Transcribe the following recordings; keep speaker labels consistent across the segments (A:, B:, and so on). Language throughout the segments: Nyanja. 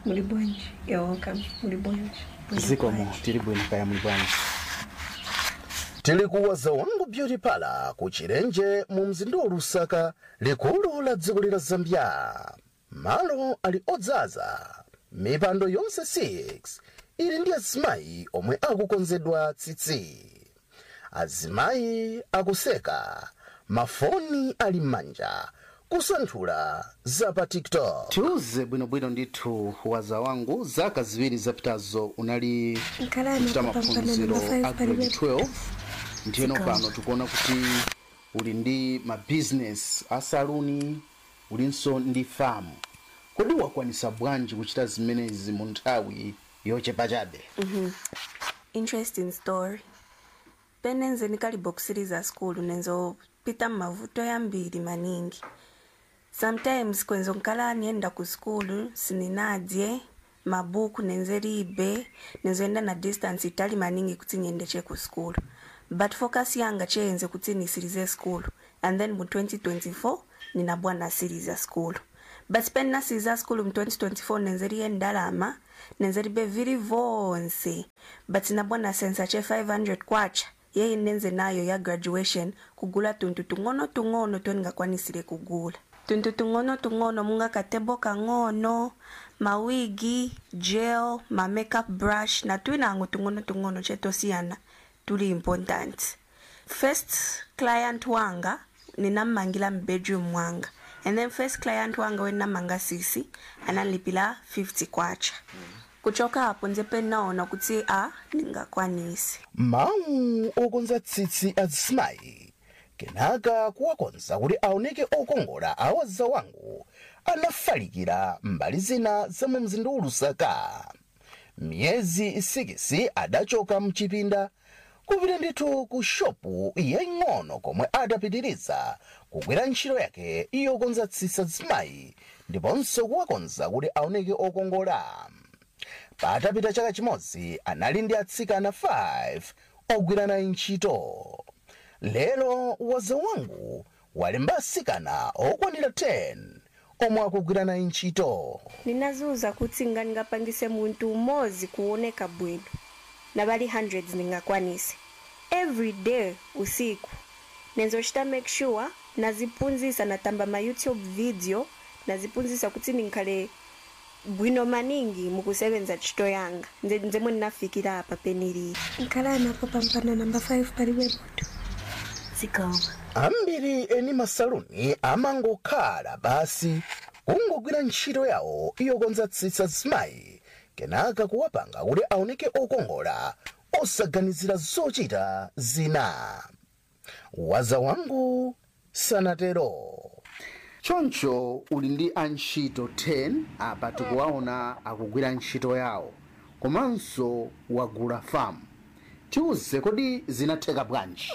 A: muli bwanji you're welcome muli bwanji Muli
B: zikomo
A: bwanji.
B: tili bwino kaya muli bwanji
C: tili kuwaza wangu beauty pala ku chilenje mu mzinda wa lusaka likulu la dziko lila zambia malo ali odzaza mipando yonse 6 ili ndi azimayi omwe akukonzedwa tsitsi azimayi akuseka mafoni ali m'manja kusanthula za pa tiktok
B: tiuze bwinobwino ndithu waza wangu zaka ziwiri zapitazo unali
A: Nkhalani
B: kuchita
A: apa pampano
B: maphunziro
A: number five
B: a grade
A: palibe.
B: 12 ndiyeno
A: Zikomo.
B: pano tikuona kuti uli ndi mabizinesi asaluni ulinso ndi famu kodi wakwanisa bwanji kuchita zimenezi mu nthawi yochepa chabe
D: interesting story penenze nikalibokisiriza skulu nenzopita mmavuto yambiri maningi sometimes kwenzo nkala nienda ku skulu sininadye mabuku nenzeribe nenzoenda na distance itali maningi kuti niendeche ku skulu but focus yanga cheyenze kuti nisirize skulu and then mu 2024 ninabwa nasiriza skulu but pene nasiriza skulu mu 2024 nenzeriye ndalama nenzeribe viri vonse but nabwa nasensa che 500 kwacha yeyi nenze nayo ya graduation kugula tuntu tung'ono tung'ono toningakwanisire kugula tuntu tung'ono tung'ono munga katebo kang'ono mawigi gel ma makeup brush na twinango tung'ono tung'ono chetosiyana tuli important first client wanga ninammangila mbedroom wanga and then first client wanga wenamanga sisi analipila 50 kwacha kuchoka hapo nzepe naona kuti a ningakwanisi
C: mawu okonza tsitsi azimayi kenaka kuwakonza kuti aoneke okongola awaza wangu anafalikira mbali zina za mu mzinda wa lusaka miyezi 6 adachoka mchipinda kupita ndithu ku shopu yaying'ono komwe adapitiriza kugwira ntchito yake yokonza tsitsi azimayi ndiponso kuwakonza kuti aoneke okongola patapita chaka chimodzi anali ndi atsikana 5 ogwira naye ntchito lero waza wangu walemba atsikana okwanira 10 omwe akugwira naye ntchito
A: ninazuza kuti nga ningapangise munthu umodzi kuoneka bwino na bali hundreds ningakwanise every day usiku nenzochita make sure nazipunzisa natamba ma youtube video nazipunzisa kuti ninkhale bwino maningi mukusebenza ntchito yanga nze nzemwe ndinafikira apa peniliri
E: nkhalani apo pampano namba 5 palibe munthu
D: zikomo
C: ambiri eni masaluni amangokhala basi kungogwira ntchito yawo yokonza tsitsi azimayi kenaka kuwapanga kuti aoneke okongola osaganizira zochita zina waza wangu sanatero
B: choncho uli ndi antchito 10 apa tikuwaona akugwira ntchito yawo komanso wagula famu tiuze kodi zinatheka bwanji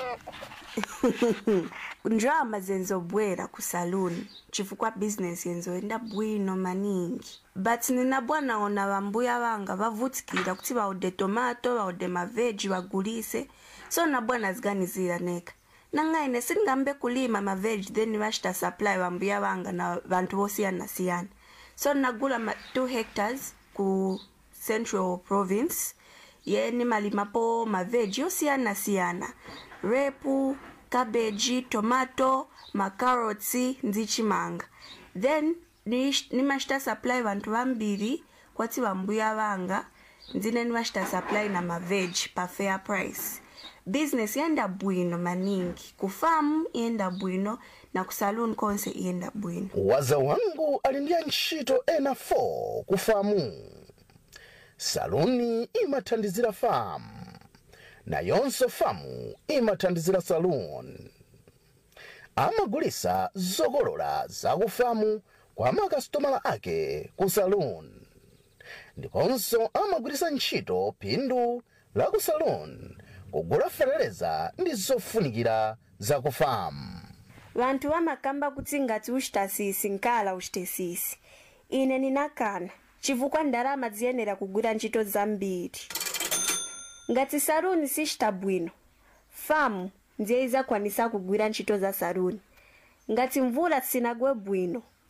D: ndrama zenzobwera ku saluni chifukwa business yenzoenda bwino maningi but ninabwanaona vambuya vanga vavutikira kuti vaude tomato vaude maveji vagulise so nabwana ziganizira neka nangaine sindingambe kulima maveji then vachita supply vambuya vanga na vantu vosiyana-siyana so nagula ma 2 hectares ku central province ye nimalimapo maveji yosiyana-siyana repu kabeji tomato makarotsi nzichimanga then nish- nimachita supply vantu vambiri kwati vambuya vanga ndzine nimachita supply na maveji pa fair price business yenda bwino maningi kufamu yenda bwino na kusaluni konse iyenda bwino
C: waza wangu ali ndi antchito ena 4 ku famu saluni imathandizira famu nayonso famu imathandizira saluni amagulisa zokolola zakufamu kwa makasitomala ake ku saluni ndiponso amagwiritsa ntchito phindu la ku saluni kugula fereleza ndi zofunikira zakufamu
A: vanthu vamakamba kuti ngati uchita sisi nkala uchite sisi ine ninakana chifukwa ndalama ziyenera kugwira ntchito zambiri ngati saruni sichita bwino famu ndiye izakwanisa kugwira ntchito za saruni ngati mvula sinagwe bwino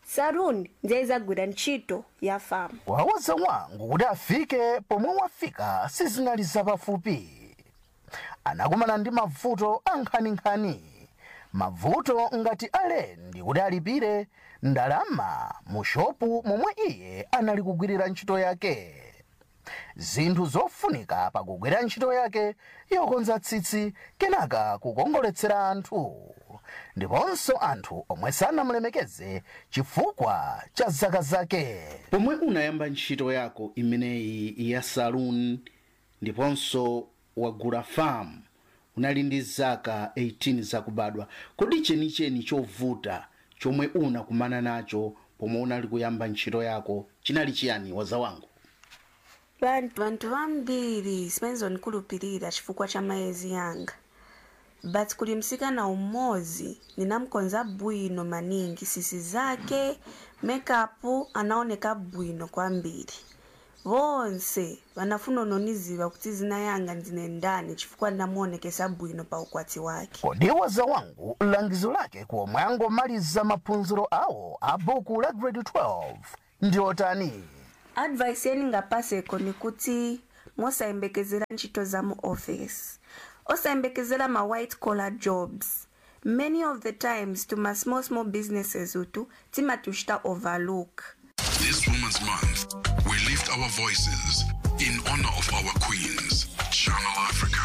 A: saruni ndiye izagwira ntchito ya famu
C: wawoza wangu kuti afike pomwe wafika sizinali zapafupi anakumana ndi mavuto ankhaninkhani mavuto ngati alendi kuti alipire ndalama mu shopu momwe iye anali kugwirira ntchito yake zinthu zofunika pakugwira ntchito yake yokonza tsitsi kenaka kukongoletsera anthu ndiponso anthu omwe sanamulemekeze chifukwa cha zaka zake
B: pomwe unayamba ntchito yako imeneyi ya saloon ndiponso wagula farm unali ndi zaka 18 zakubadwa kodi chenicheni chovuta chomwe unakumana nacho pomwe unali kuyamba ntchito yako chinali chiyani waza wangu
D: vantu vantu vambiri simenzonikhulupirira chifukwa cha maezi yanga but kuli msikana umodzi ninamkonza bwino maningi sisi zake makeup anaoneka bwino kwambiri vonse vanafuna unoniziva kuti zina yanga ndine ndani chifukwa ndinamuonekesa bwino pa ukwati wake
C: kodi waza wangu langizo lake komwe angomaliza maphunziro awo a buku la grade 12 ndi otani
D: advice yeni ngapaseko ni kuti mosayembekezera ntchito za mu office osayembekezera ma white collar jobs many of the times tuma small small businesses utu timatuchita overlook
F: This Women's Month, we lift our voices in honor of our queens. Channel Africa.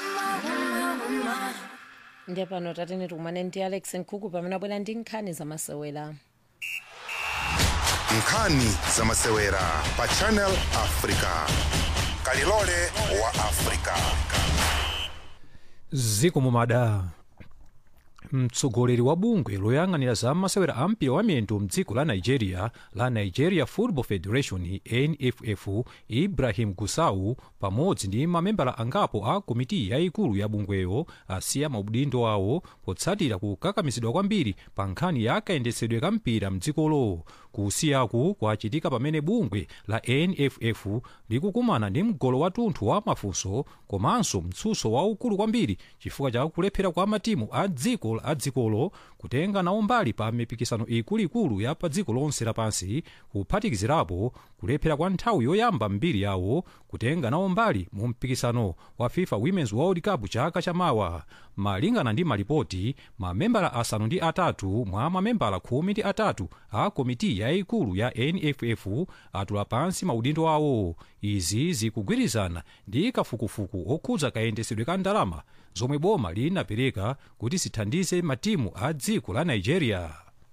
G: ndiye pano tatene tikumane ndi alex nkhuku pamene abwera ndi nkhani zamasewera
H: nkhani zamasewera pa channel africa kalilole wa africa
I: ziko mumada mtsogoleri wa bungwe loyang'anira za masewera a mpira wa miyendo mdziko la nigeria la nigeria football federation nff ibrahim gusau pamodzi ndi mamembala angapo a komiti yayikulu ya bungweyo asiya maudindo awo potsatira kukakamizidwa kwambiri pa nkhani ya kayendetsedwe ka mpira mdzikolo kusiyaku kwachitika pamene bungwe la nff likukumana ndi mgolo watunthu wa mafunso komanso mtsutso waukulu kwambiri chifukwa cha kulephera kwa matimu a dziko a dzikolo kutenga nawo mbali pa mipikisano ikuluikulu ya pa dziko lonse lapansi kuphatikizirapo kulephera kwa nthawi yoyamba mbiri yawo kutenga nawo mbali mu mpikisano wa fifa women's world cup chaka chamawa malingana ndi malipoti mamembala asanu ndi atatu mwa mamembala khumi ndi atatu a komiti yayikulu ya nff atula pansi maudindo awo izi zikugwirizana ndi kafukufuku okhudza kayendetsedwe ka ndalama zomwe boma linapereka kuti zithandize matimu a dziko la nigeria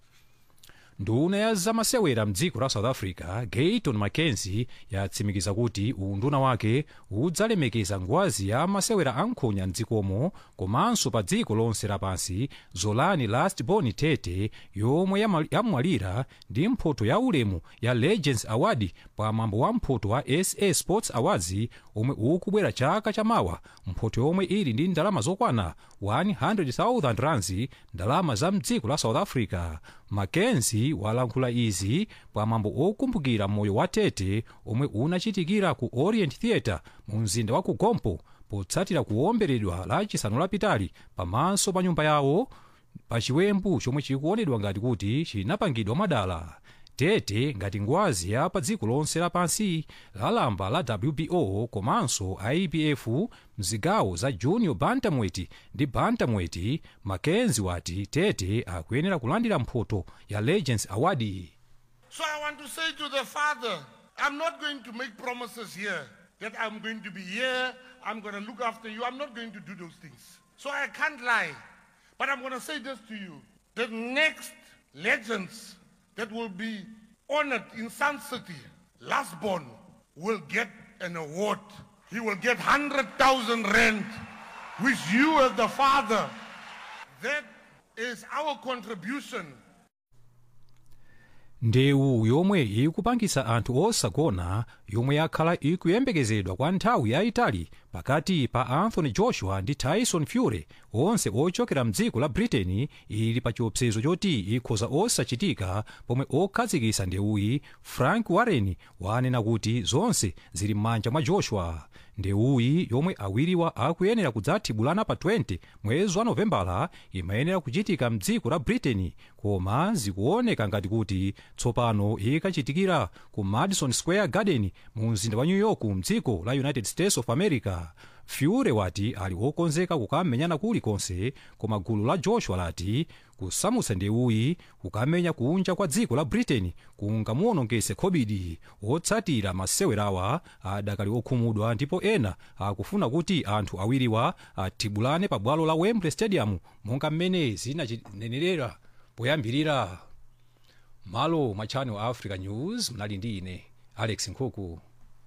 I: nduna ya zamasewera mdziko la south africa gayton mackenzie yatsimikiza kuti unduna wake udzalemekeza ngwazi ya masewera ankhonya mdzikomo komanso pa dziko lonse lapansi zolani lastborn tete yomwe yama- yamwalira ndi mphoto ya ulemu ya legends award pa mwambo wa mphoto wa sa sports awards omwe ukubwera chaka chamawa mphoto yomwe ili ndi ndalama zokwana 100,000 rands ndalama za mdziko la south africa mackenzie walankhula izi pamwambo okumbukira moyo wa tete omwe unachitikira ku orient theatre mu mzinda wa kugompo potsatira kuwomberedwa la chisanu lapitali pamaso pa nyumba yawo pa chiwembu chomwe chikuonedwa ngati kuti chinapangidwa mwadala tete ngati ngwazi ya pa dziko lonse lapansi lalamba la wbo komanso ibf mzigawo za junior bantamweti ndi bantamweti mackenzie wati tete akuyenera kulandira mphoto ya legends award
J: So I want to say to the Father, I'm not going to make promises here that I'm going to be here, I'm going to look after you. I'm not going to do those things. So I can't lie. But I'm going to say this to you. The next legends that will be honored in Sun City, Lastborn, will get an award. He will get 100,000 rand, which you as the Father, that is our contribution
I: ndewu yomwe ikupangisa anthu osagona yomwe yakhala ikuyembekezedwa kwa nthawi yayitali pa pakati pa anthony joshua ndi tyson fury onse ochokera mdziko la britain ili pa chiopsezo choti ikhoza osachitika pomwe okhazikitsa ndewuyi frank warren wanena kuti zonse zili m'manja mwa joshua ndewuyi yomwe awiriwa akuyenera kudzathibulana pa 20 mwezi wa novembala imayenera kuchitika mdziko la britain koma zikuoneka ngati kuti tsopano ikachitikira ku madison square garden mu mzinda wa new york mdziko la united states of america fury wati ali wokonzeka kukamenyana kulikonse koma gulu la joshua lati kusamutsa ndewuyi kukamenya kunja kwa dziko la britain kungamuwonongese khobidi otsatira masewerawa adakali okhumudwa ndipo ena akufuna kuti anthu awiriwa athibulane pa bwalo la wembley stadium monga mmene zinachinenerera poyambirira malo mwa channel africa news mnali ndi ine alex nkhuku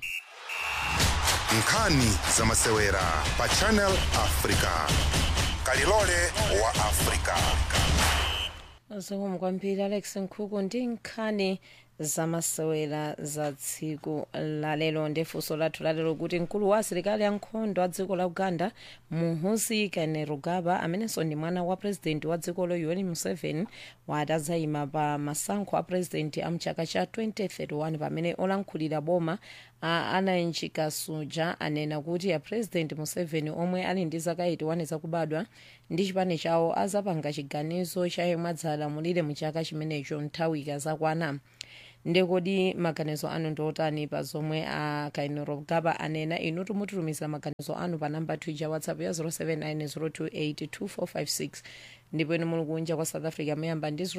H: nkhani zamasewera pa channel africa kalilole wa africa
G: zikomo kwambiri alex nkhuku ndi nkhani zamasewera za tsiku lalero ndi funso lathu lalero kuti mkulu wa asilikali ankhondo a dziko la uganda muhoozi kainerugaba amenenso ndi mwana wa purezidenti wa dzikolo yoweri museveni wati adzayima pa masankho a purezidenti a mchaka cha 2031 pamene olankhulira boma a anayenchi kasuja anena kuti a purezidenti museveni omwe ali ndi zaka 81 zakubadwa ndi chipani chawo azapanga chiganizo cha yemwe adzalamulire mu chaka chimenecho nthawi ikazakwana ndekodi maganizo anu ndiotani pa zomwe a kainerugaba anena inu timutitumizira maganizo anu pa namba twitter whatsapp ya 0790282456 ndipo inu muli kunja kwa south africa muyamba ndi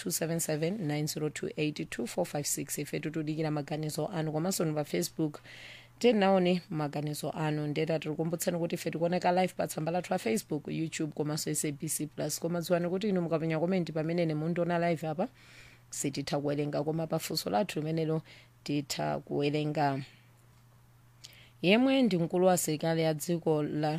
G: 0027790282456 ife tikudikira maganizo anu komanso ni pa facebook tinaone maganizo anu ndeta tikukumbutsani kuti ife tikuoneka live pa tsamba lathu la facebook youtube komanso sabc plus koma dziwani kuti inu mukapenya komenti pamene mundiona live apa sititha kuwerenga koma pafunso lathu limenelo titha kuwerenga yemwe ndi mkulu wa asilikali ya dziko la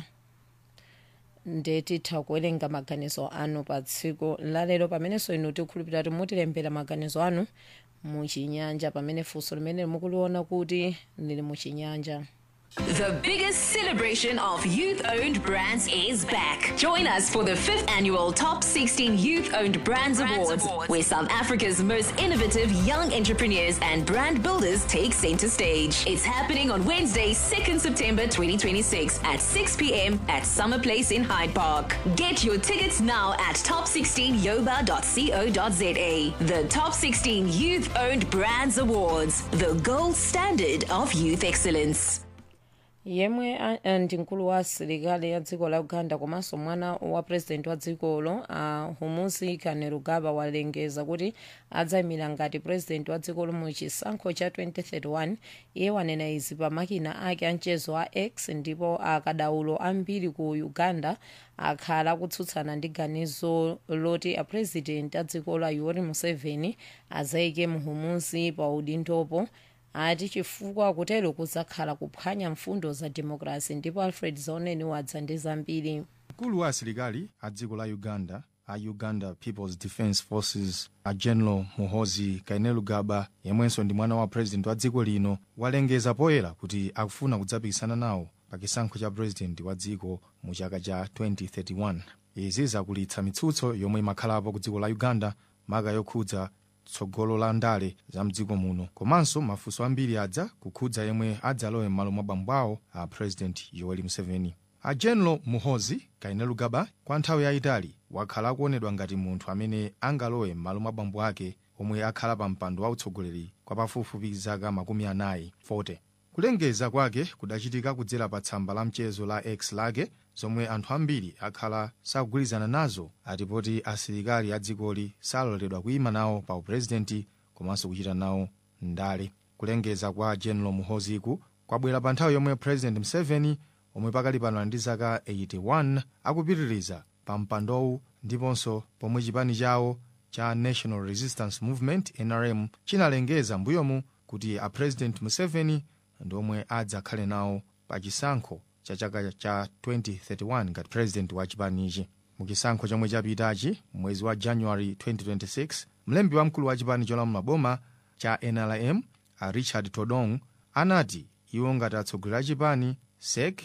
G: ndetitha kuwerenga maganizo anu pa tsiku lalero pamenenso inu tikhulupirira kuti mutilembera maganizo anu muchinyanja pamene funso limene mukuliona kuti lili muchinyanja
K: The biggest celebration of youth owned brands is back. Join us for the fifth annual Top 16 Youth Owned Brands, Awards, where South Africa's most innovative young entrepreneurs and brand builders take center stage. It's happening on Wednesday, 2nd September 2026 at 6 p.m. at Summer Place in Hyde Park. Get your tickets now at top16yoba.co.za. The Top 16 Youth Owned Brands Awards, the gold standard of youth excellence.
G: yemwe a- a- ndi mkulu wa asilikali ya dziko la uganda komanso mwana wa purezidenti wa dzikolo a humusi kainerugaba walengeza kuti adzayimira ngati purezidenti wa dzikolo mu chisankho cha 2031 iye wanena izi pa makina ake a mchezo a x ndipo akadaulo ambiri ku uganda akhala akutsutsana ndi ganizo loti apurezidenti a dziko la yoweri museveni azayike muhumusi pa udindopo ati chifukwa kutero kudzakhala kuphwanya mfundo za demokrasi ndipo alfred zaoneni wadza ndi zambiri
L: mkulu wa asilikali a dziko la uganda a uganda peoples defence forces a general muhoozi kainerugaba yemwenso ndi mwana wa president wa dziko lino walengeza poyera kuti akufuna kudzapikisana nawo pa chisankho cha president wa dziko mu chaka cha 2031 izi zakulitsa mitsutso yomwe imakhalapo ku dziko la uganda maka yokhudza tsogolo la ndale za mdziko muno komanso mafunso ambiri adza kukhudza yemwe adzalowe m'malo mwa bambo awo a president yoweri museveni a general muhoozi kainerugaba kwa nthawi yayitali wakhala akuonedwa ngati munthu amene angalowe m'malo mwa bambo ake omwe akhala pa mpando wa utsogoleri kwa pafupifupi zaka makumi anayi 40 kulengeza kwake kudachitika kudzera pa tsamba la mchezo la x lake zomwe anthu ambiri akhala sakugwirizana nazo atipoti asilikali a dzikoli saloledwa kuyima nawo pa upurezidenti komanso kuchita nawo ndale kulengeza kwa general muhooziku kwabwera pa nthawi yomwe president museveni omwe pakali pano ali ndi zaka 81 akupitiriza pa mpandowu ndiponso pomwe chipani chawo cha national resistance movement nrm chinalengeza mbuyomu kuti a president museveni ndiomwe adzakhale nawo pa chisankho cha chaka cha 2031 ngati president wa chipanichi mu chisankho chomwe chapitachi mwezi wa january 2026 mlembi wamkulu wa chipani cholamula boma cha nrm a richard todong anati iwo ngati atsogoleri a chipani sek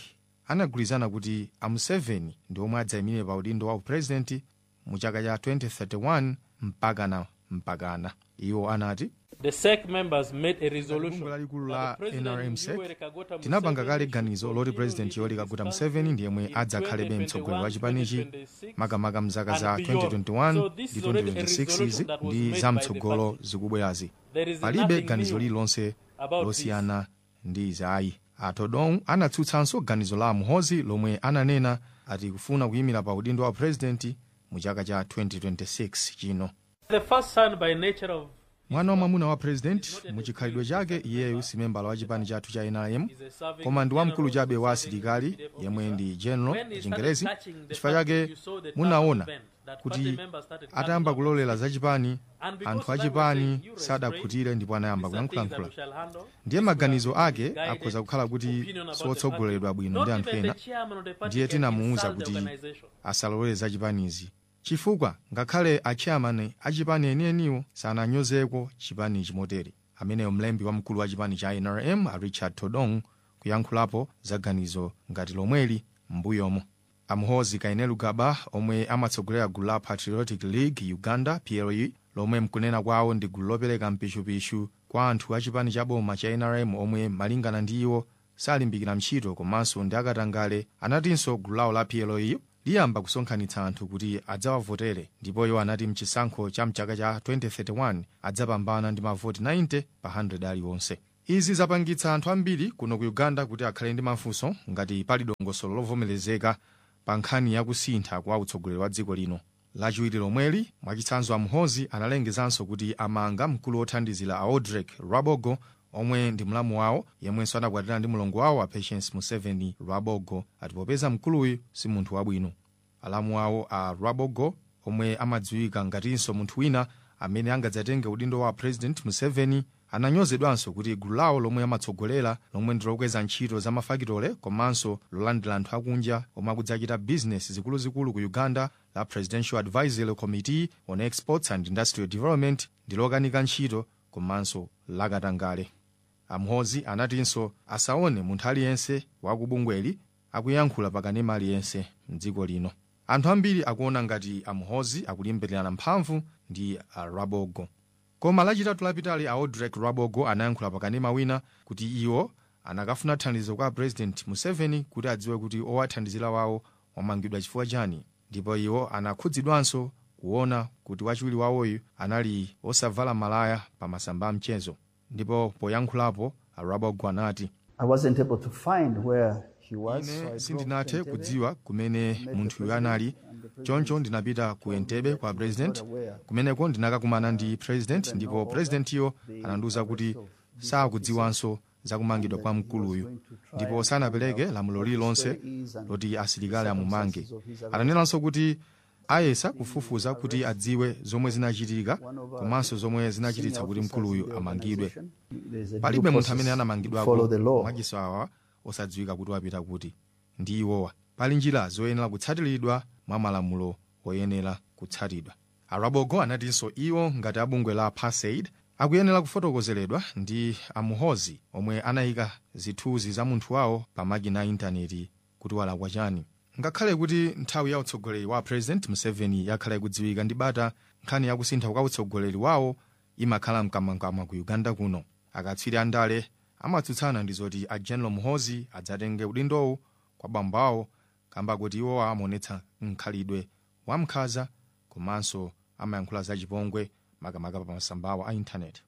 L: anagwirizana kuti a museveni ndi omwe adzayimire pa udindo wa upurezidenti mu chaka cha 2031 mpakana mpakana iwo anati
M: The SEC members made a
L: bungwe
M: resolution
L: lalikulu
M: that
L: la
M: the president
L: nrmsec
M: Yoweri Kaguta
L: tinapanga kale
M: Museveni
L: ganizo loti purezidenti yoweri kaguta museveni ndi yemwe adzakhalebe mtsogoleri wa chipanichi makamaka mzaka za 2021 ndi 2026 izi ndi zamtsogolo zikubwerazi
M: There is
L: palibe
M: nothing
L: ganizo
M: new
L: lililonse
M: about
L: losiyana ndi izayi atodong anatsutsanso ganizo la muhozi lomwe ananena ati kufuna kuyimira pa udindo wa purezidenti mu chaka cha 2026 chino
M: The first son by nature of
L: mwana wa mwamuna wa purezidenti muchikhalidwe chake iyeyu si membala wa chipani chathu cha nrm koma ndi wamkulu chabe wa asilikali yemwe ndi general chingerezi chifukwa chake munaona kuti atayamba kulolera za chipani anthu achipani sadakhutire ndipo anayamba kuyankhulayankhula ndiye maganizo ake akhoza kukhala kuti siwotsogoleredwa bwino ndi anthu ena ndiye tinamuwuza kuti asalolere za chipanizi chifukwa ngakhale achairman achipani enieniwo sananyozeko chipani chimotere ameneyo mlembi wamkulu wa chipani cha nrm a richard todong kuyankhulapo za ganizo ngati lomweli m'mbuyomo amuhozi kainelu gaba omwe amatsogolera gulu la patriotic league uganda ple lomwe mkunena kwawo ndi gulu lopereka mpisupisu kwa anthu a chipani cha boma cha nrm omwe malingana ndi iwo salimbikira ntchito komanso ndi akatangale anatinso gulu lawo la ple liyamba kusonkhanitsa anthu kuti adzawavotere ndipo iwo anati mchisankho cha mchaka cha 2031 adzapambana ndi mavoti 90 pa 100 aliwonse izi zapangitsa anthu ambiri kuno ku uganda kuti akhale ndi mafunso ngati pali dongosolo lovomerezeka pa nkhani yakusintha kwa utsogoleri wa dziko lino lachiwiri lomweli mwachitsanzo amuhozi analengezanso kuti amanga mkulu wothandizira a odrek rwabogo omwe ndi mlamu wawo yemwenso anakwatira ndi mlongo wawo a patience museveni rwabogo ati popeza mkuluyu si munthu wabwino alamu wawo a rwabogo omwe amadziwika ngatinso munthu wina amene angadzatenge udindo wa president museveni ananyozedwanso kuti gulu lawo lomwe amatsogolera lomwe ndi lokweza ntchito za mafakitole komanso lolandira anthu akunja omwe akudzachita bizinesi zikuluzikulu ku uganda la presidential advisory committee on exports and industrial development ndi lokanika ntchito komanso lakatangale amhozi anatinso asaone munthu aliyense wakubungweli akuyankhula pakanema aliyense mdziko lino anthu ambiri akuona ngati amhozi akulimbirana mphamvu ndi a rabogo koma lachitatu lapitali a odrek rabogo anayankhula pakanema wina kuti iwo anakafuna thandizo kwa president museveni kuti adziwe kuti owathandizira wawo wamangidwa chifukwa chani ndipo iwo anakhudzidwanso kuona kuti wachiwiri wawoyu anali osavala malaya pa masamba a mchezo ndipo poyankhulapo a rabogo anati
N: I wasn't able to find where he was. so I
L: ine
N: drove
L: sindinathe
N: to Entebbe.
L: kudziwa kumene munthuyu anali choncho ndinapita ku entebe kwa president kumeneko ndinakakumana ndi president ndipo presidentiyo anandiwuza kuti sakudziwanso zakumangidwa kwa mkuluyu ndipo sanapereke lamulo lililonse loti asilikali amumange ananenanso kuti ayesa kufufuza kuti adziwe zomwe zinachitika komanso zomwe zinachititsa kuti mkuluyu amangidwe
N: There's a
L: palibe
N: due
L: munthu amene
N: process to
L: anamangidwako
N: follow the law.
L: mwachiso awa osadziwika kuti wapita kuti ndi iwowa pali njira zoyenera kutsatiridwa mwa malamulo oyenera kutsatidwa arabogo anatinso iwo ngati abungwe la pasaid akuyenera kufotokozeredwa ndi amuhozi omwe anayika zithunzi za munthu wawo pa makina a intaneti kuti walakwa chani ngakhale kuti nthawi ya utsogoleri wa president museveni yakhala ikudziwika ndi bata nkhani yakusintha kwa utsogoleri wawo imakhala mkamwamkamwa ku uganda kuno akatswiri andale amatsutsana ndi zoti a general muhozi adzatenge udindowu kwa bambo awo kamba kuti iwowa amaonetsa mkhalidwe wamkhaza komanso amayankhula zachipongwe makamaka pa masamba awo a intaneti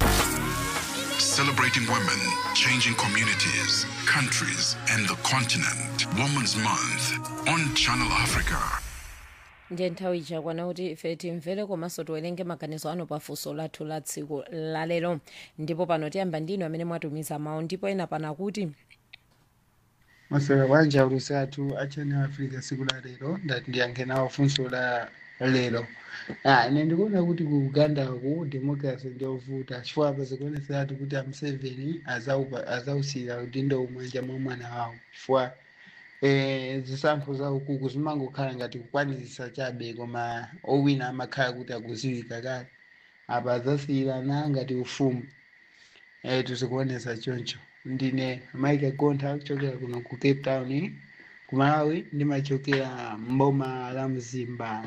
F: Celebrating women, changing communities, countries, and the continent. Women's Month on Channel Africa.
G: ndiye nthawi ichakwana kuti ife timvere komanso tiwerenge maganizo ano pafunso lathu la tsiku lalero ndipo pano tiyamba ndinu amene mwatumiza mawu ndipo ena pana kuti
O: masewera bwanja ulusatu achani africa siku la lero ndati ndiyankhe nawo funso la lero ah, ine ndikuona kuti ku uganda ku democracy ndiovuta chifukwa apa zikuoneseratu kuti a museveni azaupa- azausira udindo umanja mwa mwana wawo chifukwa eh, zisankho za ukuku zimangokhala ngati kukwanizisa chabe koma owina amakhala kuti akuziwika kale apa azasiyirana ngati ufumu eh, tizikuonesa choncho ndine mike gontha kuchokera kuno ku cape town ku malawi ndimachokera mboma la mzimba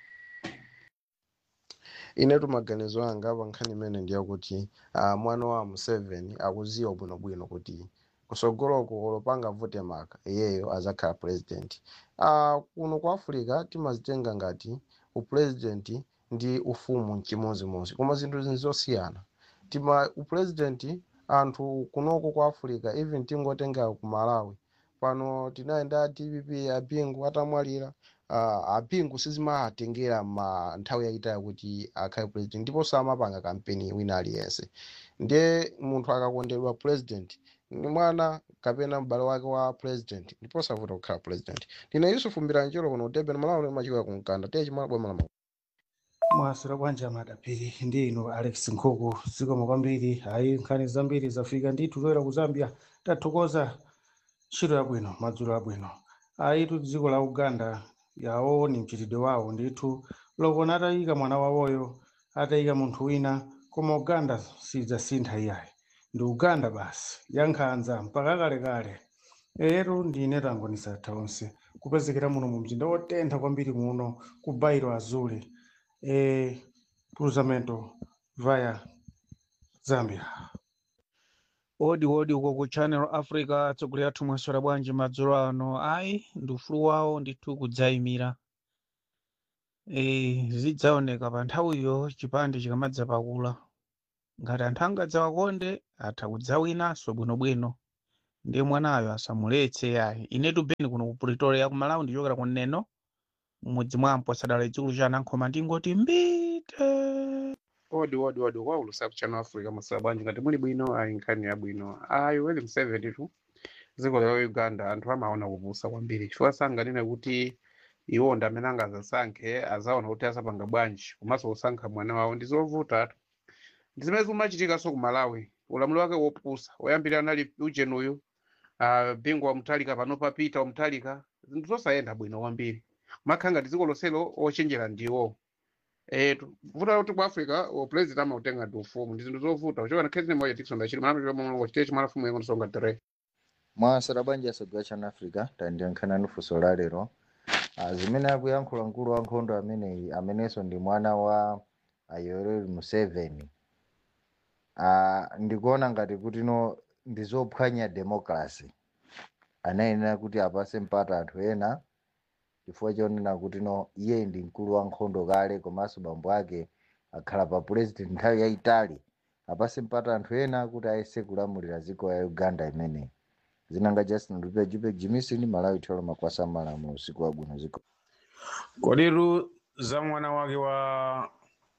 P: inetu maganizo anga pa nkhani imene ndiyakuti uh, mwana wa museveni akuziwa bwinobwino kuti kusogoloko olopanga vote maka iyeyo azakhala president uh, kuno ku africa timazitenga ngati upresident ndi ufumu mchimozimozi koma zinthu zini zosiyana tima upresident anthu kunoko ku africa even tingotenga ku malawi pano tinayenda dpp apingu atamwalira uh, apingu sizimatengera ma nthawi yayitali kuti akhale president ndipo samapanga kampeni wina aliyense ndiye munthu akakondedwa president ni mwana kapena m'bale wake wa president ndipo savuta kukhala president ndine yusufu mbiranjiro kuno utebe malawi limachikoya kumkanda tiye chimala bwema la
Q: mwasira bwanji amadapiri ndi inu alex nkhuku zikomo kwambiri ayi nkhani zambiri zafika ndithu toera ku zambia tathokoza ntchito yabwino madzulo abwino ayitu dziko la uganda yawo ni mchitidwe wawo ndithu lokona atayika mwana wawoyo atayika munthu wina koma uganda sidzasintha iyayi ndi uganda basi yankhanza mpaka kalekale ero ndine tangonisa taonse kupezekera muno mu mzinda wotentha kwambiri muno ku bairo azule e, cruzamento via zambia
R: odi odi uko ku channel africa atsogoleri athu mwaswera bwanji madzulo ano ayi ndi ufulu wawo ndithu kudzayimira e, zidzaoneka pa nthawiyo chipande chikamadza pakula ngati anthu angadzawakonde atha kudzawinanso bwinobwino ndiye mwanayo asamuletse yayi inetu beni kuno ku pretoria ku malawi ndichokera ku neno mmudzi mwampo sadala chikulu cha anankhoma ndingoti mbite
S: odi odi odi kwa ulusa ku channel africa masaba bwanji ngati muli bwino ayi nkhani yabwino ayi weli mseveni tu dziko la uganda anthu amaona kupusa kwambiri chifukwa sanganene kuti iwo ndi amene angazasankhe azaona kuti asapanga bwanji komanso kusankha mwana wawo ndi zovuta tu ndi zimene zimachitikanso ku malawi ulamuliro wake wopusa woyambirira anali ujeni uyu uh, bingwa wamtalika pano papita wamtalika zinthu zosayenda bwino kwambiri makhala ngati dziko lonselo ochenjera ndiwo eh vuta kuti ku africa o president amautenga ndi ufumu ndi zinthu zovuta kuchoka na khezine moja tikisonda chili mana chilo mwa chitecho chimala fumu yengo nsonga tere
T: mwasera bwanji asogwa chana africa tandiyankhana nufunso la lero Ah, zimene akuyankhula mkulu wa nkhondo ameneyi amenenso ndi mwana wa ah, yoweri museveni Ah, ndikuona ngati kuti no ndi zophwanya democracy anayenera kuti apase mpata anthu ena chifukwa chonena kuti no iye ndi mkulu wa nkhondo kale komanso bambo ake akhala pa president nthawi yayitali apase mpata anthu ena kuti ayese kulamulira dziko ya uganda imeneyi zinanga justin lupe jupe jimisini malawi tholo makwasa malamu usiku wabwino ziko
U: kodiru za mwana wake wa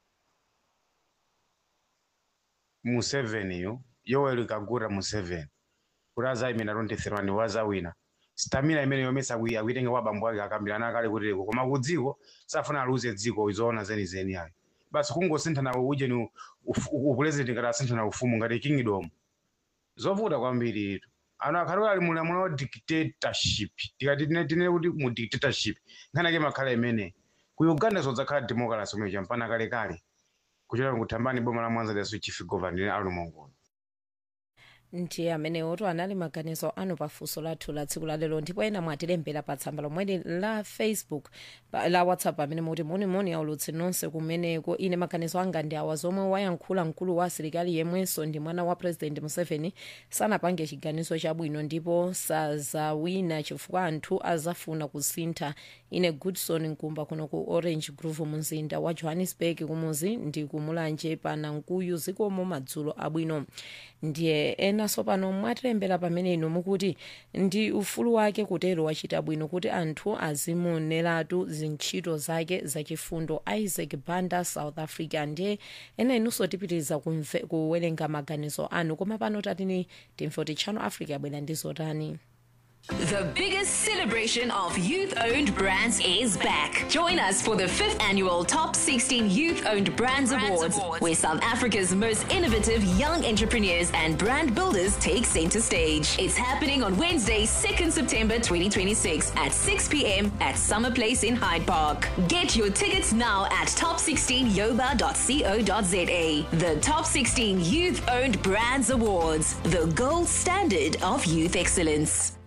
U: museveniyo yoweri kaguta museveni kuti azayimira 23 wazawina stamina imene yomesa akuitenga kwa bambo ake akambirana kale kutireko koma ku dziko safuna aluze dziko izoona zenizeni ayi basi kungosinthana ujeni upulezidenti ngati asinthana ufumu ngati kingdom zovuta kwambiri itu ano akhali ali mulamulo wa dictatorship tikati tine tine kuti mu dictatorship nkhani ake makhala imene ku uganda zodzakhala democracy umene champana kalekale kuchokera kuthambani boma la mwanza liaso chief governor ali mongola
G: ndiye amenewoto anali maganizo anu pafunso lathu la tsiku lalero ndipo ena mwatilembera pa tsamba lomweli la facebook pa- la whatsapp amene muti monimoni aulutsi nonse kumeneko ine maganizo anga ndi awa zomwe wayankhula mkulu wa asilikali yemwenso ndi mwana wa president museveni sanapange chiganizo chabwino ndipo sazawina chifukwa anthu azafuna kusintha ine goodson nkumba kuno ku orange grove mumzinda wa johannesburg kumuzi ndi kumulanje pana nkuyu zikomo madzulo abwino ndiye enanso pano mwatilembera pamene inu mukuti ndi ufulu wake kutero wachita bwino kuti anthu azimuoneratu zintchito zake zachifundo isaac banda south africa ndiye ena inunso tipitiriza kumve- kuwerenga maganizo anu koma pano tatini timve kuti channel africa yabwera ndi zotani
K: The biggest celebration of youth owned brands is back. Join us for the fifth annual Top 16 Youth Owned Brands, Awards, where South Africa's most innovative young entrepreneurs and brand builders take center stage. It's happening on Wednesday, 2nd September 2026 at 6 p.m. at Summer Place in Hyde Park. Get your tickets now at top16yoba.co.za. The Top 16 Youth Owned Brands Awards, the gold standard of youth excellence.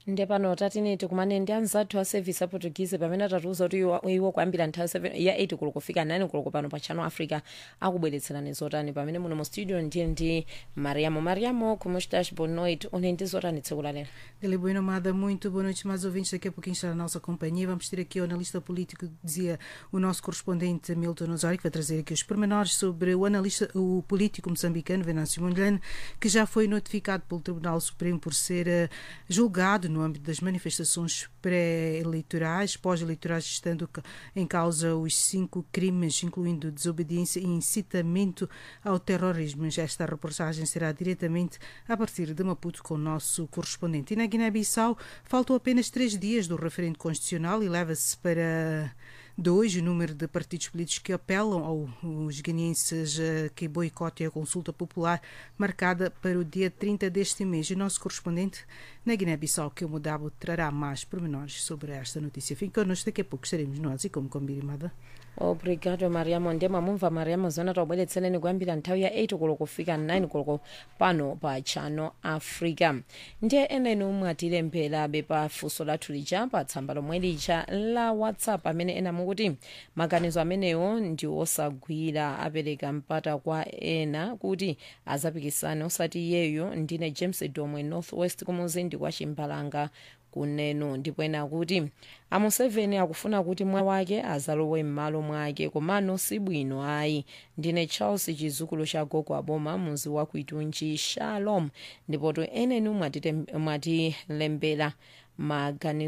G: nde pano tatini tikumane ndi anzathu a service a portuguese pamene atatiuza kuti iwo- iwo kuyambira nthawi 7 ya 8 koloko kufika 9 koloko pano pa channel africa akubweretserani zotani pamene muno mu studio ndiye ndi mariamo mariamo como estás boa noite une ndi zotani tsiku lalero
E: Ele Bueno Amada, muito boa noite, mais ouvintes. Daqui a pouquinho está a nossa companhia. Vamos ter aqui o analista político, dizia o nosso correspondente Milton Osório, que vai trazer aqui os pormenores sobre o analista, o político moçambicano Venâncio Mondlane, que já foi notificado pelo Tribunal Supremo por ser eh, julgado no âmbito das manifestações pré-eleitorais, pós-eleitorais, estando ca- em causa os cinco crimes, incluindo desobediência e incitamento ao terrorismo. Esta reportagem será diretamente a partir de Maputo com o nosso correspondente. E na Guiné-Bissau faltam apenas três dias do referendo constitucional e leva-se para dois o número de partidos políticos que apelam aos guineenses eh, que boicotem a consulta popular marcada para o dia 30 deste mês. E o nosso correspondente na Guiné-Bissau, que é o Mudabo, trará mais pormenores sobre esta notícia. Fique connosco, daqui a pouco estaremos nós e como combinado.
G: obrigado mariamo nde mamumva mariamo zona taubweretsereni kuyambira nthawi ya 8 koloko kufika 9 koloko pano pa channel africa ndiye eneni omwe atilemberabe pa funso lathu lija pa tsamba lomwe lija la whatsapp amene ena mukuti maganizo amenewo ndi osagwira apereka mpata kwa ena kuti azapikisane osati iyeyo ndine james domwe northwest kumuzindi kwa chimbalanga kuneno ndipo ena akuti amuseveni akufuna kuti mwana wake azalowe m'malo mwake komano si bwino ayi ndine charles chizukulu cha gogo aboma muzi wa kuitunji shalom ndipo to eneni mwatilembera maganizo